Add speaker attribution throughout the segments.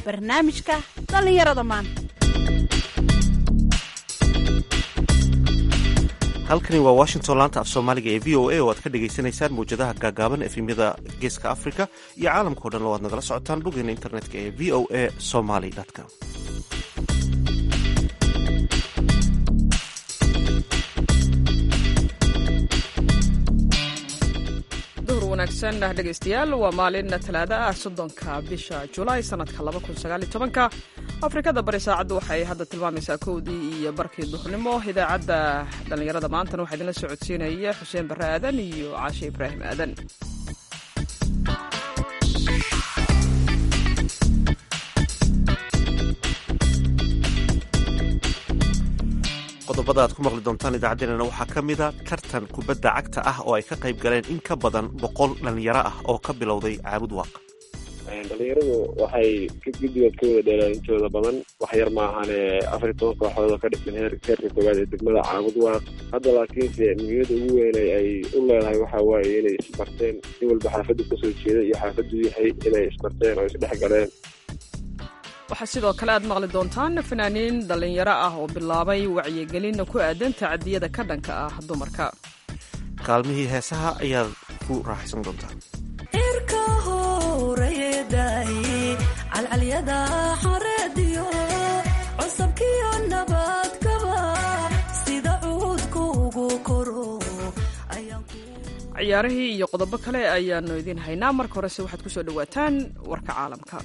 Speaker 1: barnaamijka dhallinyarada maanta
Speaker 2: halkani waa washington laanta af soomaaliga ee v o a oo aad ka dhagaysanaysaan mawjadaha gaagaaban efemyada geeska africa iyo caalamkao dhan oo aad nagala socotaan boggeena internetka ee v o a somaly com
Speaker 3: duhur wanaagsan dhegaystayaal waa maalin talaada ah soddonka bisha julaay sanadka labakunsaaalitobanka afrikada bari saacaddu waxay hadda tilmaamaysaa kowdii iyo barkii duhurnimo idaacadda dhallinyarada maantana waxaa idinla socodsiinaya xuseen barre aadan iyo caashe ibraahim aadan
Speaker 2: qodobada aad ku maqli doontaan idaacaddeenana waxaa ka mida tartan kubadda cagta ah oo ay ka qayb galeen in ka badan boqol dhallinyaro ah oo ka bilowday caabud waaq
Speaker 4: dhalinyaradu waxay guddigood ka wada dheelaan intooda badan wax yar maahane afar iyo toban kooxood oo ka dhisan heer heerka koowaad ee degmada caabud waaq hadda laakiinse muhiimada ugu weynay ay u leedahay waxa waaye inay isbarteen in walba xaafaddu kasoo jeeda iyo xaafaddu yahay inay isbarteen oo isdhex galeen
Speaker 3: waxaa sidoo kale aad maqli doontaan fanaaniin dhallinyaro ah oo bilaabay wacyigelin ku aadan tacadiyada ka dhanka ah dumarka
Speaker 2: kaalmihii heesaha ayaad ku raaxaysan doontaan
Speaker 5: irka horeeday calcalyada xareediyo cosabkiyo nabadkaba sida cuudka ugu koro
Speaker 3: ciyaarihii iyo qodobo kale ayaanu idiin haynaa marka horese waxaad ku soo dhowaataan warka caalamka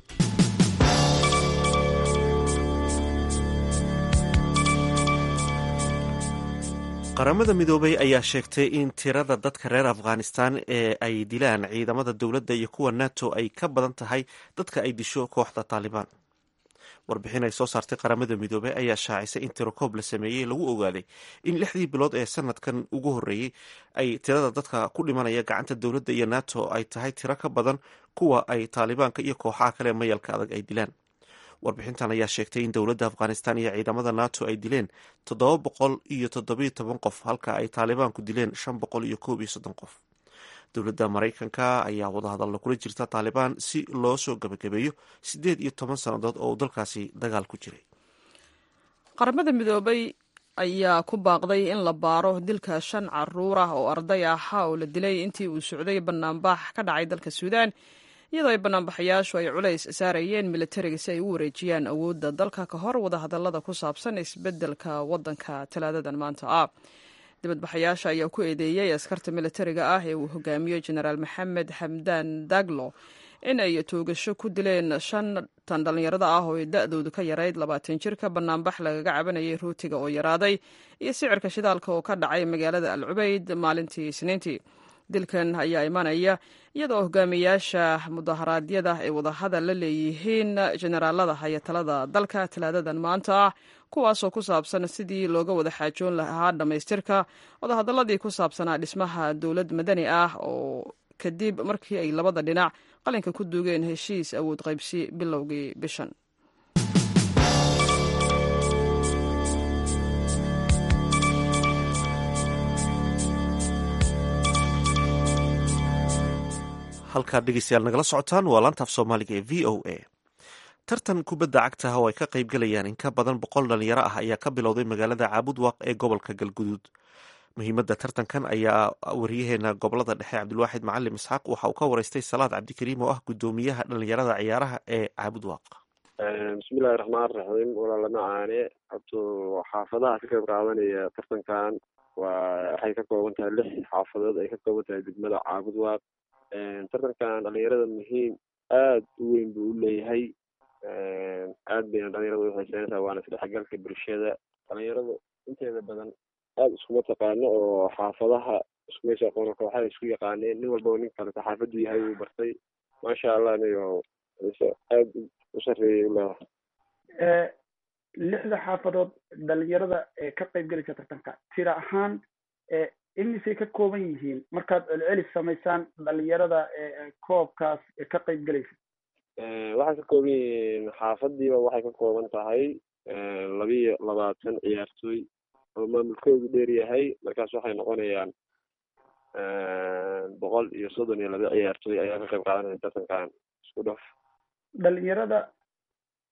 Speaker 2: qaramada midoobay ayaa sheegtay in tirada dadka reer afghanistan ee ay dilaan ciidamada dowladda iyo kuwa nato ay ka badan tahay dadka ay disho kooxda taalibaan warbixin ay soo saartay qaramada midoobey ayaa shaacisay in tirokoob la sameeyey lagu ogaaday in lixdii bilood ee sanadkan ugu horreeyey ay tirada dadka ku dhimanaya gacanta dowladda iyo nato ay tahay tiro ka badan kuwa ay taalibaanka iyo kooxaha kale mayalka adag ay dilaan warbixintan ayaa sheegtay in dowladda afghanistan iyo ciidamada nato ay dileen toddoba boqol iyo toddobiyo toban qof halka ay taalibaanku dileen shan boqol iyo koob iyo soddon qof dowladda maraykanka ayaa wadahadalla kula jirta taalibaan si loo soo gabagabeeyo siddeed iyo toban sannadood oo uu dalkaasi dagaal ku jiray
Speaker 3: qaramada midoobay ayaa ku baaqday in la baaro dilka shan caruur ah oo arday ahaa oo la dilay intii uu socday banaanbax ka dhacay dalka suudaan iyadoo ay banaanbaxayaashu ay culays saarayeen militariga si ay u wareejiyaan awoodda dalka ka hor wadahadallada ku saabsan isbeddelka waddanka talaadadan maanta ah dibadbaxayaasha ayaa ku eedeeyey askarta militariga ah ee uu hogaamiyo jenaraal maxamed xamdaan daglo in ay toogasho ku dileen shantan dhallinyarada ah oo da-doodu ka yarayd labaatan jirka banaanbax lagaga cabanayay rootiga oo yaraaday iyo sicirka shidaalka oo ka dhacay magaalada al cubayd maalintii isniintii dilkan ayaa imanaya iyadoo hogaamiyaasha mudaharaadyada ay wadahadal la leeyihiin jenaraalada haya talada dalka talaadadan maanta ah kuwaasoo ku saabsan sidii looga wada xaajoon lahaa dhammaystirka wadahadaladii ku saabsanaa dhismaha dowlad madani ah oo kadib markii ay labada dhinac qalinka ku duugeen heshiis awood qaybsi bilowgii bishan
Speaker 2: halkaad dhegeystayaal nagala socotaan waa laantaaf soomaaliga ee v o a tartan kubadda cagtaha oo ay ka qayb galayaan in ka badan boqol dhalinyaro ah ayaa ka bilowday magaalada caabud waaq ee gobolka galguduud muhiimadda tartankan ayaa wariyaheena gobolada dhexe cabdilwaaxid macalim isxaaq waxa uu ka wareystay salaad cabdikariim oo ah guddoomiyaha dhalinyarada ciyaaraha ee caabud waaq
Speaker 4: bismillahi raxmaan raxiim walaala macaane habto xaafadaha ka qayb qaadanaya tartankan waa waxay ka kooban tahay lix xaafadood ay ka kooban tahay degmada caabud waaq tartankan dhalinyarada muhiim aada u weyn buu u leeyahay aad bayna dhalinyarada uxiiseynaysaa waana isdhexgalka bulshada dhalinyaradu inteeda badan aada iskuma taqaano oo xaafadaha iskumaysa aqoona kooxaha isku yaqaaneen nin walbaba nin kaleta xaafaddu yahay wuu bartay maasha allah niyo aada u sarreeyay u leedahay
Speaker 6: lixda xaafadood dhalinyarada ee ka qayb gelaysa tartanka tira ahaan imisay ka kooban yihiin markaad celcelis samaysaan dhalinyarada koobkaas ka qayb gelaysa
Speaker 4: waxay ka kooban yihiin xaafadiiba waxay ka kooban tahay labiyo labaatan ciyaartooy oo maamulkoodu dheer yahay markaas waxay noqonayaan boqol iyo soddon iyo laba ciyaartooy ayaa ka qayb qaadanaya tartankan isku dhaf
Speaker 6: dhalinyarada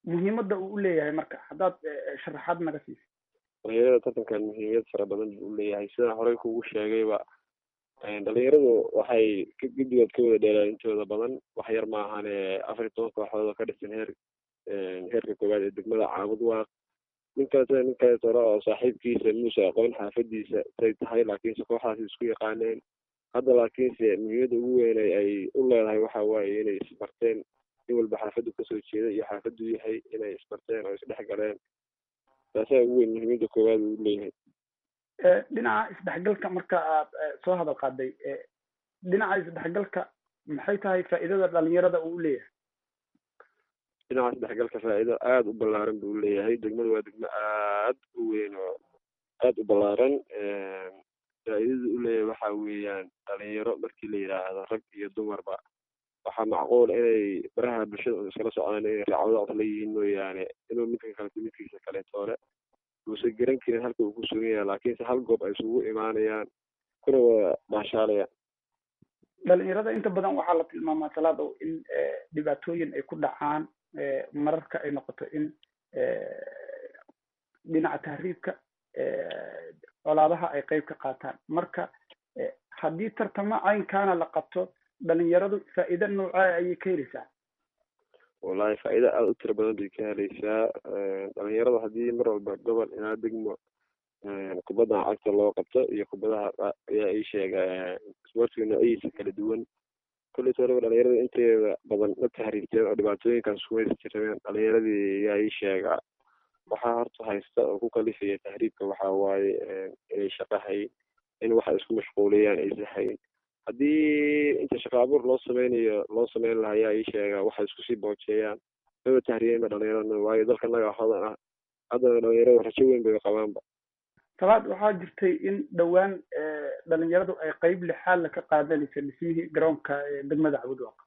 Speaker 6: muhiimadda uu u leeyahay marka haddaad sharaxaad naga siisa
Speaker 4: dhalinyarada tartankan muhiimiyad fara badan buu uleeyahay sidaan horey kugu sheegayba dhalinyaradu waxay guddigood ka wada dheelaan intooda badan wax yar maahane afar iyo toban kooxood oo ka dhisan heer heerka koowaad ee degmada caabud waaq ninkaas ninkaas hore oo saaxiibkiisa muuse aqoon xaafadiisa say tahay laakiinse kooxdaasi isku yaqaaneen hadda laakiinse muhiimadda ugu weynay ay u leedahay waxa waaye inay isbarteen nin walba xaafaddu kasoo jeeda iyo xaafaddu yahay inay isbarteen oo isdhex galeen taasaa ugu weyn muhiimadda koowaad uu leeyahay
Speaker 6: dhinaca isdhexgalka marka aad soo hadal qaaday dhinaca isdhexgalka maxay tahay faa'iidada dhalinyarada uu leeyahay
Speaker 4: dhinaca isdhexgalka faa'iido aada u ballaaran buu leeyahay degmadu waa degmo aad u weyn oo aada u ballaaran faa'iidada u leeyahay waxa weeyaan dhalinyaro markii la yidhaahdo rag iyo dumarba waxaa macquul inay baraha bulshada iskala socdaan inay raacwada la yihiin mooyaane inuu midka kaleto midkiisa kaleetoole uusan garan karin halka uu ku sugan yahay laakiinse hal goob ay isugu imaanayaan kuna wada baashaalayaan
Speaker 6: dhalinyarada inta badan waxaa la tilmaamaa salaadow in dhibaatooyin ay ku dhacaan mararka ay noqoto in dhinaca tahriibka colaadaha ay qeyb ka qaataan marka haddii tartamo caynkaana la qabto dhalinyaradu faa'iido noocaa ayay ka heleysaa
Speaker 4: wallahi faa'iido aada u tiro badan bay ka heleysaa dhalinyarada haddii mar walba gobol ilaa degmo kubadda cagta loo qabto iyo kubadaha ayaa ii sheega sportiga noocyadiisa kala duwan kolley toolaba dhalinyarada inteeda badan ma tahriibteen oo dhibaatooyinkaas kumaysa jirabeen dhalinyaradii ayaa ii sheega waxaa horta haysta oo ku kalifaya tahriibka waxaa waaye inay shaqo hayn in waxa isku mashquuliyaan aysa hayn haddii inta shaqa abuur loo sameynayo loo sameyn lahaa ayaa ii sheega waxay isku sii boojeeyaan maba tahriyeenba dhalinyarada waayo dalka naga hodan ah haddana dhalinyarada rajo weyn bay qabaanba
Speaker 6: talaad waxaa jirtay in dhowaan dhalinyaradu ay qeyb lixaadla ka qaadanaysa dhismihii garoonka degmada cabudwaaq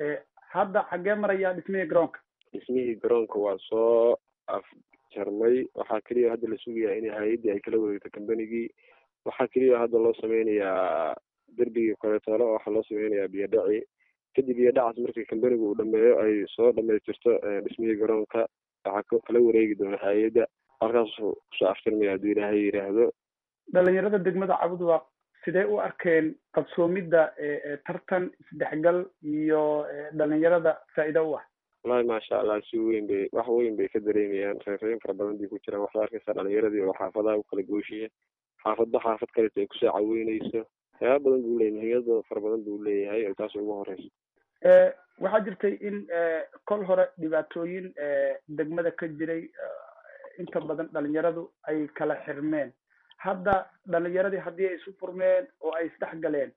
Speaker 6: hadda xaggee marayaa dhismihii garoonka
Speaker 4: dhismihii garoonka waa soo afjarmay waxaa keliya hadda la sugayaa in hay-addii ay kala wareegto combanigii waxaa keliya hadda loo sameynayaa derbigii koletoole oo waxaa loo sameynayaa biyodhaci kadib biyodhacaas markii combanigu uu dhameeyo ay soo dhamaystirto dhismihii garoonka waxaa kala wareegi doona hay-adda halkaasuu kusoo aftirmaya hadduu ilaahay yidhaahdo
Speaker 6: dhalinyarada degmada cabudwaaq sidee u arkeen qabsoomidda tartan isdhexgal iyo dhalinyarada faa'iido u ah
Speaker 4: wallahi maasha allah si weyn bay wax weyn bay ka dareemayaan reerreyn fara badan bay ku jiraan waxaad arkaysaa dhalinyaradii oo xaafadaha u kala gooshiya xaafadba xaafad kaleto ay kusoo caweyneyso waxyaaba badan buu leeyahy muhiimada fara badan buu leeyahay oo taas ugu horeysa
Speaker 6: waxaa jirtay in kol hore dhibaatooyin degmada ka jiray inta badan dhalinyaradu ay kala xirmeen hadda dhalinyaradii haddii ay isu furmeen oo ay isdhex galeen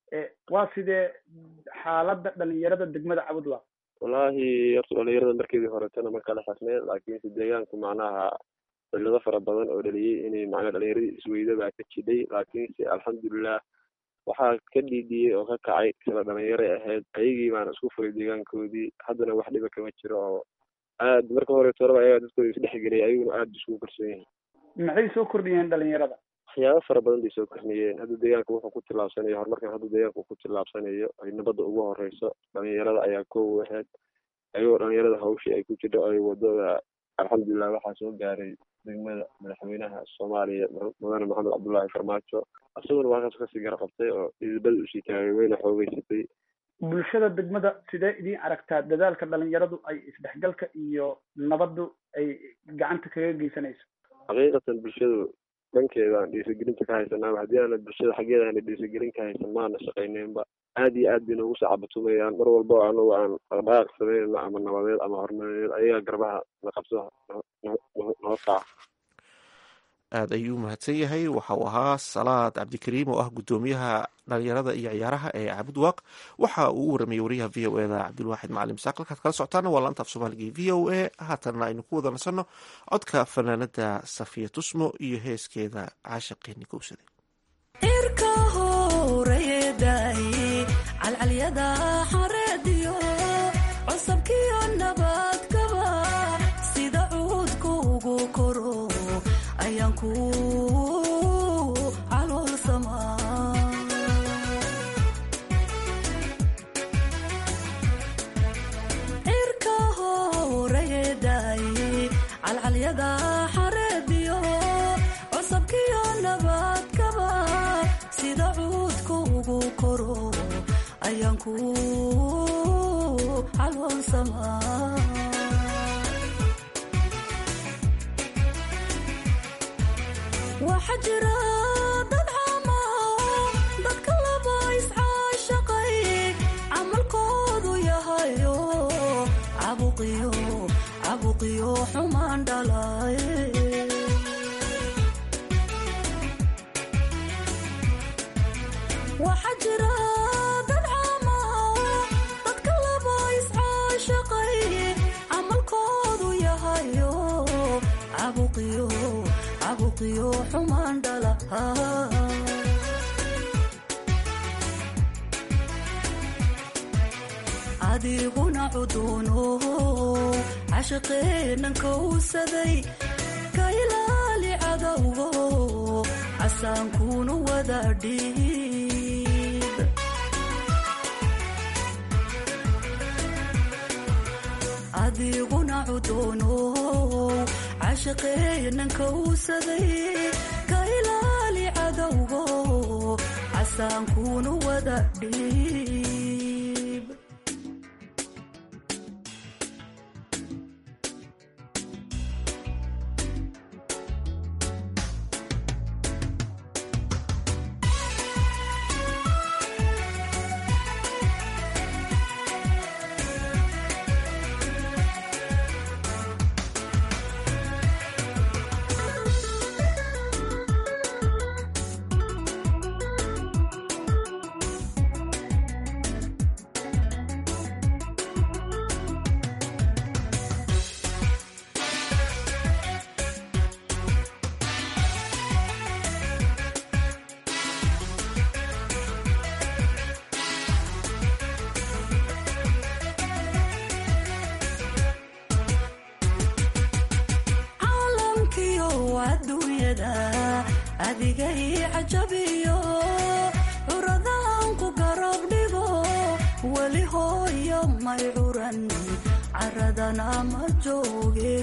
Speaker 6: waa sidee xaaladda dhalinyarada degmada cabudwaaq
Speaker 4: wallahi horta dhalinyarada markeedii horetana ma kala xirneen laakiinse deegaanku macnaha cillado fara badan oo dhaliyey inay macnaha dhalinyaradii isweydo baa ka jidhay laakiinse alxamdulilah waxaa ka dhiidhiyey oo ka kacay sida dhalinyaray ahayd ayagii baana isku furay deegaankoodii haddana wax dhiba kama jiro oo aad marka hore toraba ayagaa dadkooda isdhexgeliyay ayaguna aada isugu kalsoon yihin
Speaker 6: maxay soo kordhiyeen dhalinyarada
Speaker 4: waxyaaba fara badan bay soo kordhiyeen hadda deegaanka wuxuu ku tillaabsanayo horumarkan hadda deegaanka uu ku tillaabsanayo ay nabadda ugu horeyso dhalinyarada ayaa koow ahayd ayagoo dhalinyarada hawshii ay ku jirto ay wadada alxamdulilah waxaa soo gaaray degmada madaxweynaha soomaaliya mudane maxamed cabdullaahi farmaajo isaguna waa halkaas kasii gara qabtay oo idibada usii taagay wayna xoogeysatay
Speaker 6: bulshada degmada sidee idiin aragtaa dadaalka dhalinyaradu ay isdhexgalka iyo nabaddu ay gacanta kaga geysanayso
Speaker 4: xaqiiqatan bulshadu dhankeedaan dhiirigelinta ka haysanaa haddii aana bulshada xaggeeda aana dhiirigelin ka haysan maana shaqayneynba aad iyo aad bay noogu soo cabatumayaan mar walbo anagu aan dhaqdhaqaaq sameynayno ama nabadeed ama horumarineed ayagaa garbaha na qabso noo kaca
Speaker 2: aada ayuu mahadsan yahay waxa uu ahaa salaad cabdikariim oo ah guddoomiyaha dhalinyarada iyo ciyaaraha ee cabudwaaq waxa uu u waramayey wariyaha v o eda cabdilwaaxid macalim saaq halkaad kala socotaana waa laanta af soomaaliga v o a haatanna aynu ku wada nasanno codka fanaanada safiya tusmo iyo heeskeeda caashaqeeni kowsade
Speaker 5: irka horeedaay calcalyada xareediyo cosabkiyo nabadgaba sida cuudka ugu koro ayaan ku caloolsamaa irka horeedaay koro ayaan ku caloolsamaa waxaa jira dad caama dadka laba iscaashaqay camalkoodu yahayo cabuqiyo cabuqiyo xumaan dhalay waxaa jira dad caama dadka laba iscaashaqay camalkoodu yahayo cabuqiyo cabuqiyo xumaan dhala adiguna cuduuno cashiqeenan kowsaday ka ilaali cadowgo casaankunu wada dhiib adiguna cuduuno cashiqeenan kowsaday ka ilaali cadowgo casaankunu wada dhiib caalamkiyo adduunyada adiga ii cajabiyo curadaan ku garab dhigo weli hooyo may curan caradana ma jooge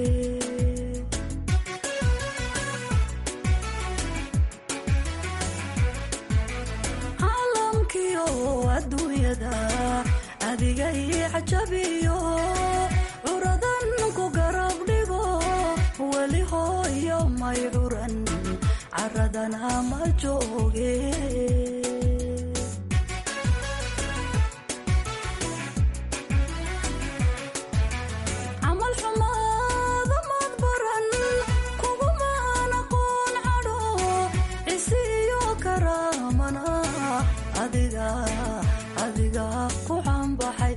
Speaker 5: caalamkiyo adduunyada adiga ii cajabiyo curadan ku garab dhigo weli hooyo may curan caradana ma jooge camal xumaada maad baran kugumaan aqoon cadho cisiyo karaamana adiga adiga ku caanbaxay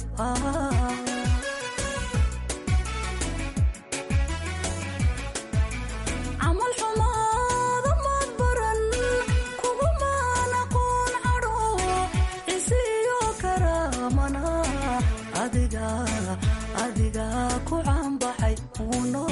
Speaker 5: camal xumaada maad baran kugumaan aqoon cadho cisiyo karaamana adiga adiga ku caanbaxay uno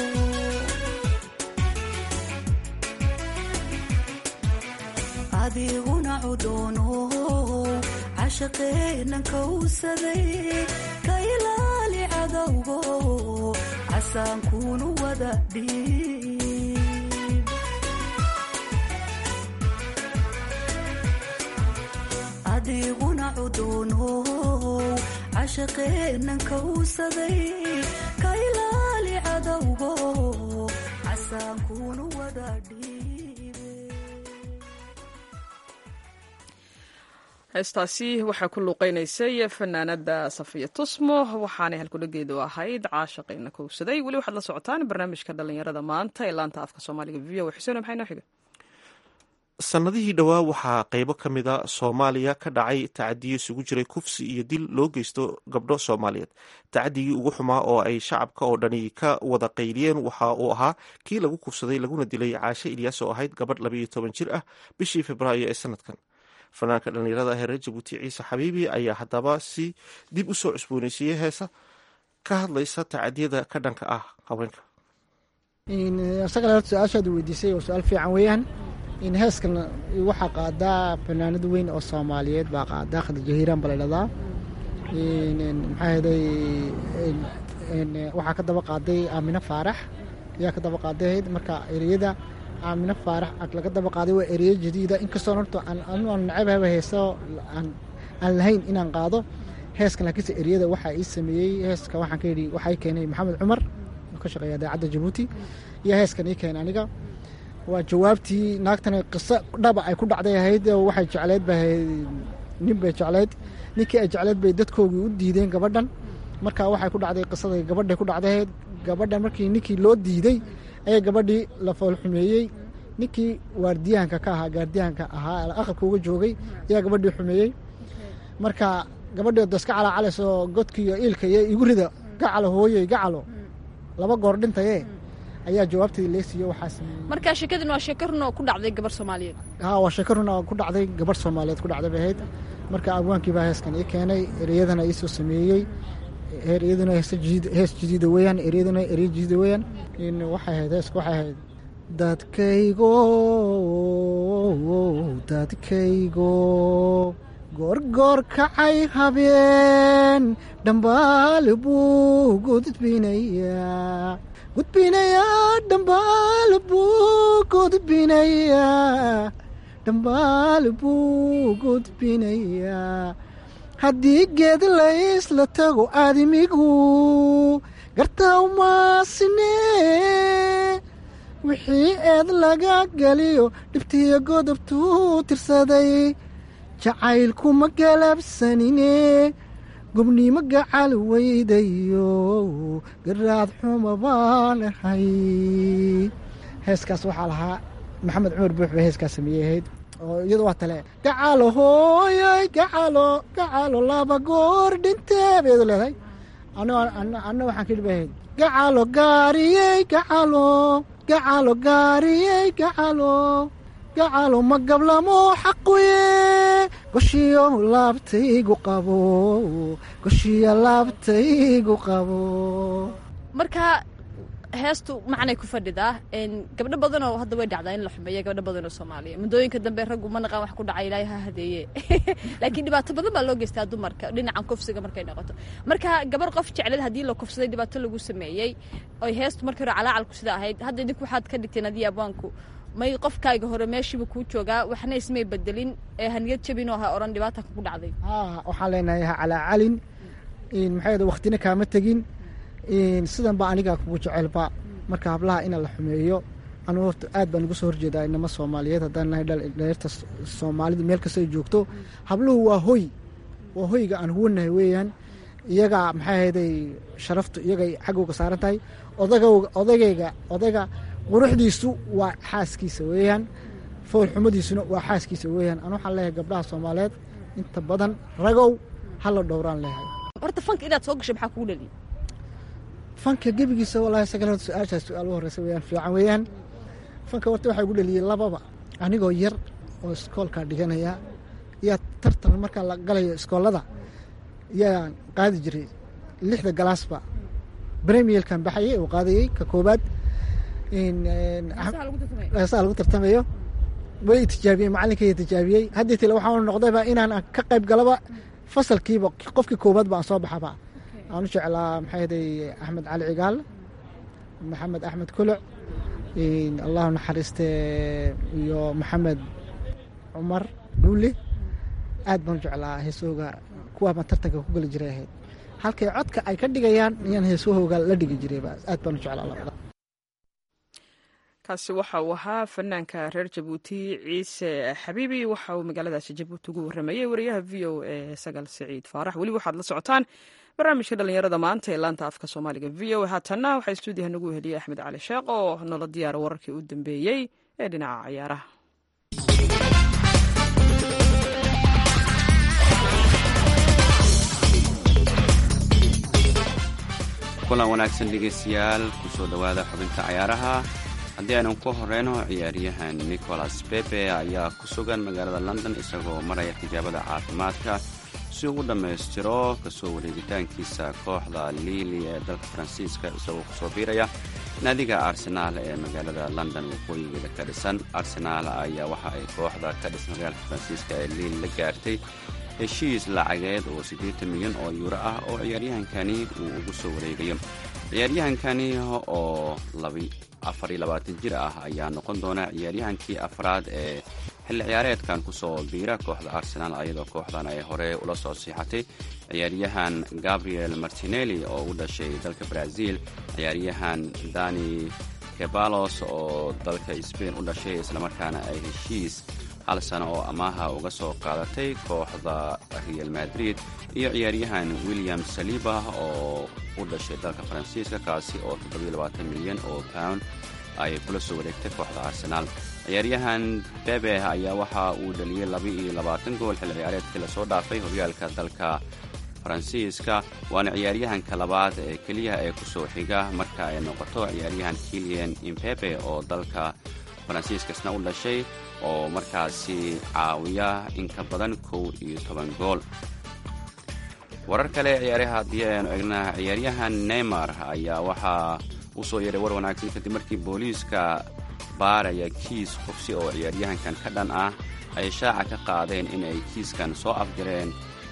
Speaker 5: adiguna cudoono cashaqeenan kowsaday ka ilaali cadowgo casaankunu wada dhiib adiguna cudoono cashaqeenan kowsaday ka ilaali cadowgo casaankunu wada dhiibe
Speaker 3: heestaasi waxaa ku luuqeynaysay fanaanada safiya tusmo waxaanay halkudhageedu ahayd caashaqayna kowsaday weli waxaad la socotaan barnaamijka dhalinyarada maanta ee laanta afka soomaaliga v o xuseen maxay noo xiga
Speaker 2: sannadihii dhowaa waxaa qeybo ka mid a soomaaliya ka dhacay tacadiyo isugu jiray kufsi iyo dil loo geysto gabdho soomaaliyeed tacadigii ugu xumaa oo ay shacabka oo dhani ka wada qayliyeen waxa uu ahaa kii lagu kufsaday laguna dilay caashe ilyaas oo ahayd gabadh labayo toban jir ah bishii februaayo ee sanadkan fanaanka dhallinyarada ah ee reer jabuuti ciise xabiibi ayaa haddaba si dib u soo cusbooneysiiyey heesa ka hadlaysa tacadiyada ka dhanka ah haweenka
Speaker 7: isaga horta su-aashaad weydiisay oo su-aal fiican weeyaan in heeskan waxaa qaadaa fanaanad weyn oo soomaaliyeed baa qaadaa khadija hiiraan baa la dhahdaa maxaa heday waxaa ka daba qaaday aamine faarax ayaa ka daba qaadayd marka ereyada aamino faarax ag laga daba qaaday waa ereyo jadiida inkastoo horta aan anu aan nacabhaba heeso aan aan lahayn inaan qaado heeskan laakiinse ereyada waxaa ii sameeyey heeska waxaan ka yidhi waxaa ii keenay maxamed cumar oo ka shaqeeya daacadda jabuuti iyo heeskan ii keenay aniga waa jawaabtii naagtan qiso dhaba ay ku dhacday ahayd oo waxay jecleyd ba ahayd nin bay jecleyd ninkii ay jecleyd bay dadkoogii u diideen gabadhan marka waxay ku dhacday qisaday gabadhay ku dhacday gabadhan markii ninkii loo diiday ayaa gabadhii la foolxumeeyey ninkii waardiyahanka ka ahaa gaardiyahanka ahaa aqalka uga joogay ayaa gabadhii xumeeyey marka gabadhii daska calaacalayso godkii iyo iilka iyo igu rida gacalo hooyey gacalo laba goor dhintaye ayaa jawaabteedii leesiiyo waxaa sameeyey
Speaker 1: marka sheekadin waa sheeko run oo ku dhacday gabar soomaaliyeed
Speaker 7: ha waa sheeko run oo ku dhacday gabadh soomaaliyeed ku dhacday bay ahayd marka abwaankii baa heeskan ii keenay ereyadana iisoo sameeyey ereyaduna hees jadiida weeyaan ereyaduna erey jadiida weeyaan in waxay ahayd heeska waxay ahayd dadkaygo dadkaygo goorgoor kacay habeen dhambaal buu gudbinayaa gudbinayaa dhambaal buu gudbinayaa dhambaal buu gudbinayaa haddii geed laysla tago aadimigu gartaa umaasine wixii eed laga geliyo dhibtiyo godobtuu tirsaday jacaylku ma galabsanine gobnimo gacal weydayo garaad xuma baan ahay heeskaas waxaa lahaa maxamed cumar buux bay heeskaas sameeyey ahayd oo iyadu waa tale gacalo hooyay gacalo gacalo laba goor dhintee bay iyadu leedahay anna waxaan ka dhibahayd gacalo gaariyey gacalo gacalo gaariyey gacalo gacalo ma gablamo xaquye goshiyo laabtaygu qabo goshiyo laabtaygu qabo
Speaker 1: marka heestu macnay ku fadhidaa gabdho badanoo hadda way dhacdaa in la xumeeya gabdho badanoo soomaaliya muddooyinka dambe raggu ma naqaan wax ku dhacay ilaahay ha hadeeye laakiin dhibaato badan baa loo geystaa dumarka dhinacan kufsiga markay noqoto marka gabar qof jecleed haddii la kufsaday dhibaato lagu sameeyey oy heestu markii hore calaacalku sida ahayd hadda idinku waxaad ka dhigteen adii abwaanku may qofkaaga hore meeshiiba kuu joogaa waxna ismay bedelin ee haniyad jabinoo ha oran dhibaata kugu dhacday
Speaker 7: waxaan leenahay ha calaacalin maxaa waktina kaama tegin sidan baa aniga kugu jecelba marka hablaha ina la xumeeyo anugu horta aad baan uga soo horjeedaa inama soomaaliyeed haddaan nahay dhalinyarta soomaalida meel kasta ay joogto habluhu waa hoy waa hoyga aan huwanahay weeyaan iyaga maxay ahayday sharaftu iyagay xaggooga saaran tahay odagowga odagayga odayga quruxdiisu waa xaaskiisa weeyaan foolxumadiisuna waa xaaskiisa weeyaan anu waxaan leeyahay gabdhaha soomaaliyeed inta badan ragow hala dhowraan leeyahay
Speaker 1: horta fanka inaad soo gashay maxaa kugu dhaliya
Speaker 7: fanka gebigiisa walahi sagal horta su-aashaas su-aal u horeysa weyaan fiican weeyaan fanka horta waxaa igu dhaliyey lababa anigoo yar oo iskoolka dhiganaya yaa tartan markaa la galayo iskoolada yaa qaadi jiray lixda galaasba bremielkan baxayay oo qaadayey ka koobaad heesaha lagu tartamayo way tijaabiyey macalinkay tijaabiyey haddii tile waxaa noqdayba inaan ka qayb galaba fasalkiiba qofkii koobaad ba aan soo baxaba aan u jeclaa maxay haday axmed cali cigaal maxamed axmed kuluc allahu naxariiste iyo maxamed cumar dhuuli aad baan u jeclaa heesahooga kuwaabaan tartanka ku geli jiray ahayd halkay codka ay ka dhigayaan iyaan heesahooga la dhigi jirayba aad baan u jeclaa labada
Speaker 3: kaasi waxa uu ahaa fanaanka reer jabuuti ciise xabiibi waxa uu magaaladaasi jabuuti ugu waramayey wariyaha v o e sagal siciid faarax weli waxaad la socotaan barnaamijka dhalinyarada maanta ee laanta afka soomaaliga v o haatanna waxaa stuudiyaha nagu heliyey axmed cali sheekh oo noola diyaara wararkii u dambeeyey ee dhinaca cayaaraha
Speaker 8: kulan wanaagsan dhegeystayaal kusoo dhowaada xubinta cayaaraha haddii aynan ku horeyno ciyaaryahan nicholas bebe ayaa ku sugan magaalada london isagoo maraya tijaabada caafimaadka si uu u dhammaystiro kasoo wareegitaankiisa kooxda liili ee dalka faransiiska isagoo kusoo biiraya naadiga arsenaal ee magaalada london waqooyigeeda ka dhisan arsenaal ayaa waxa ay kooxda ka dhisan magaalka faransiiska ee liil la gaartay heshiis lacageed oo siddeetan milyan oo yuuro ah oo ciyaaryahankani uu ugu soo wareegayo ciyaaryahankani oo afar iyo labaatan jir ah ayaa noqon doona ciyaaryahankii afraad ee xilli ciyaareedkan kusoo biira kooxda arsenaal ayadoo kooxdan ay hore ula soo siixatay ciyaaryahan gabriel martinelli oo u dhashay dalka brazil ciyaaryahan dani kebalos oo dalka sbain u dhashay islamarkaana ay heshiis hal sano oo amaaha uga soo qaadatay kooxda real madrid iyo ciyaaryahan william saliba oo u dhashay dalka faransiiska kaasi oo milyan oo pound ay kula soo wareegtay kooxda arsenaal ciyaaryahan bebe ayaa waxa uu dhaliyey gool xilli ciyaareedkii lasoo dhaafay horyaalka dalka faransiiska waana ciyaaryahanka labaad ee keliya ee kusoo xiga marka ay noqoto ciyaaryahan kilian impepe oo dalka faransiiskasna u dhashay oo markaasi caawiya in ka badan kow iyo toban gool warar kale ciyaaraha haddii aynu egna ciyaaryahan neymar ayaa waxaa u soo yeedhay war wanaagsan kadib markii booliiska baaraya kiis qubsi oo ciyaaryahankan ka dhan ah ay shaaca ka qaadeen inay kiiskan soo afjareen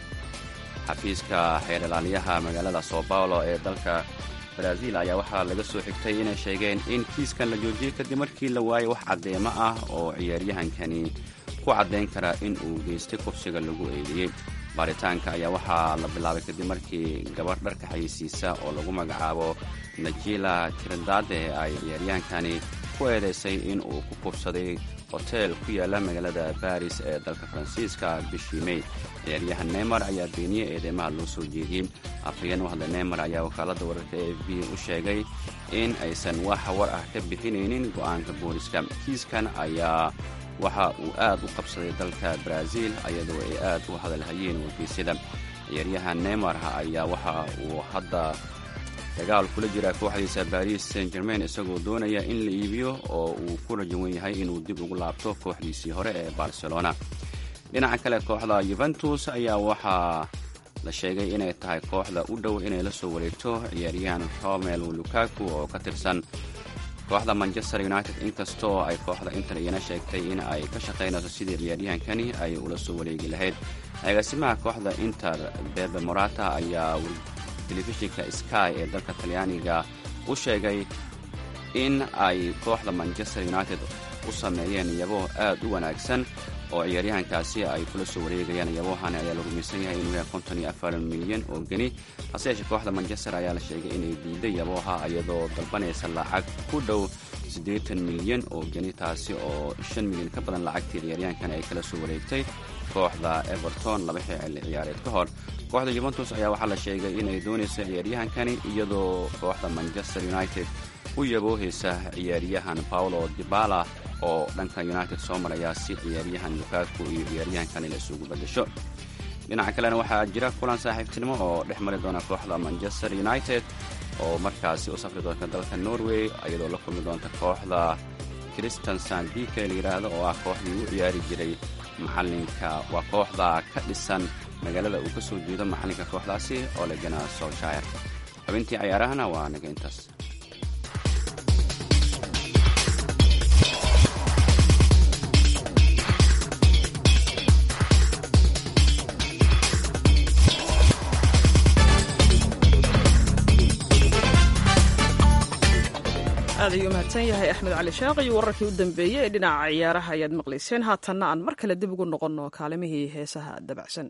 Speaker 8: xafiiska xeer ilaaliyaha magaalada sao paulo ee dalka brazil ayaa waxaa laga soo xigtay inay sheegeen in kiiskan la joojiyey kadib markii la waayay wax caddeemo ah oo ciyaaryahankani ku caddayn kara in uu geystay qubsiga lagu eedeeyey baaritaanka ayaa waxaa la bilaabay kadib markii gabarh dharka xayeysiisa oo lagu magacaabo najila tirindade ay ciyaaryahankani ku eedaysay in uu ku kubsaday hotel ku yaala magaalada baris ee dalka faransiiska bishii mey ciyaaryahan neymar ayaa beeniyey eedeymaha loo soo jeediyey afhayeen u hadlay neymar ayaa wakaaladda wararka e f b u sheegay in aysan wax war ah ka bixinaynin go'aanka booliska kiiskan ayaa waxa uu aad u qabsaday dalka brazil ayadoo ay aad u hadalhayeen wargeysyada ciyaaryahan neymar ayaa waxa uu hadda dagaal kula jira kooxdiisa baris saint germain isagoo doonaya in la iibiyo oo uu ku rajawan yahay inuu dib ugu laabto kooxdiisii hore ee barcelona dhinaca kale kooxda yuventus ayaa waxaa la sheegay inay tahay kooxda u dhow inay la soo wareegto ciyaaryahan romel lukaku oo ka tirsan kooxda manchester united inkastoo ay kooxda inter iyana sheegtay in ay ka shaqaynayso sidii ciyaaryahankani ay ula soo wareegi lahayd agaasimaha kooxda inter bebe morata ayaa telefishinka sky ee dalka talyaaniga u sheegay in ay kooxda manchester united u sameeyeen iyabo aad u wanaagsan oo ciyaaryahankaasi ay kula soo wareegayaan iyabohan ayaa la rumaysan yahay inuu yahay konton iyo afar milyan oo geni hase yeeshee kooxda manchester ayaa la sheegay inay diiday yaboha iyadoo dalbanaysa lacag ku dhow siddeetan milyan oo geni taasi oo shan milyan ka badan lacagtii ciyaaryahankan ay kala soo wareegtay kooxda everton laba xilli ciyaareed ka hor kooxda yuventus ayaa waxaa la sheegay inay doonayso ciyaaryahankani iyadoo kooxda manchester united u yaboohaysa ciyaaryahan paulo dibala oo dhanka united soo maraya si ciyaaryahan lukaku iyo ciyaaryahankani la isugu badasho dhinaca kalena waxaa jira kulan saaxiibtinimo oo dhex mari doona kooxda manchester united oo markaasi u safri doonta dalka norway iyadoo la kulmi doonta kooxda christian sandike la yidhaahdo oo ah kooxdii u ciyaari jiray macalinka waa kooxda ka dhisan magaalada uu ka soo jeedo macalinka kooxdaasi oo legana solshire xubintii cayaarahana waa naga intaas
Speaker 3: aad ayuu mahadsan yahay axmed cali shaaq iyo wararkii u dambeeyey ee dhinaca ciyaaraha ayaad maqlayseen haatanna aan mar kale dib ugu noqonno kaalimihii heesaha dabacsan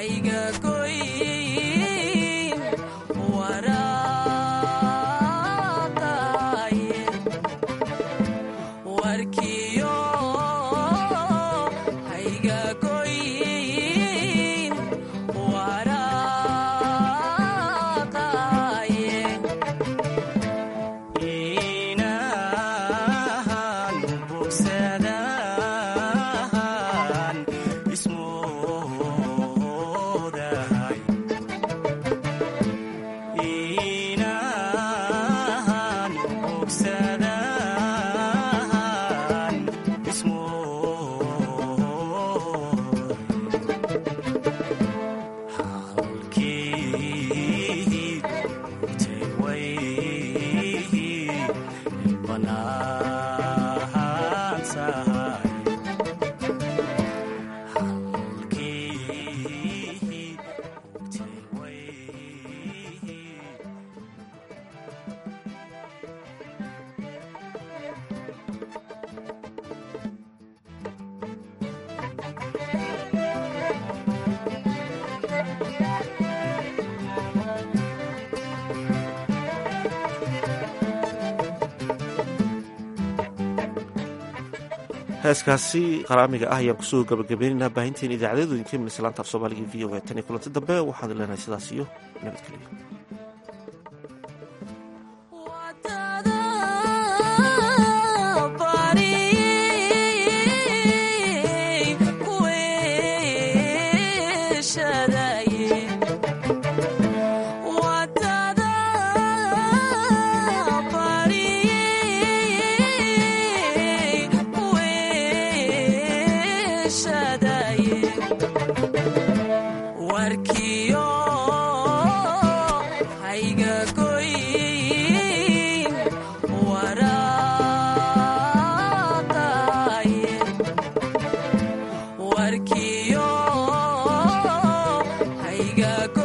Speaker 5: hayga goyn waraaqaye warkiyo hayga goyn waraaqaye
Speaker 9: inahan bogsadaan ismoodahay inahan bogsadaan ismoodahay halkii tay way banaan tahay halkii tay way
Speaker 2: heeskaasi qaraamiga ah ayaan kusoo gabagabaynaynaa baahinteen idaacadeedu idinka imanaysa laanta af soomaaliga v o a tan iyo kulanti dambe waxaad leenahay sidaas iyo nabadgelyo
Speaker 5: warkiyo hayga goyn waraaqaye warkiyo hayga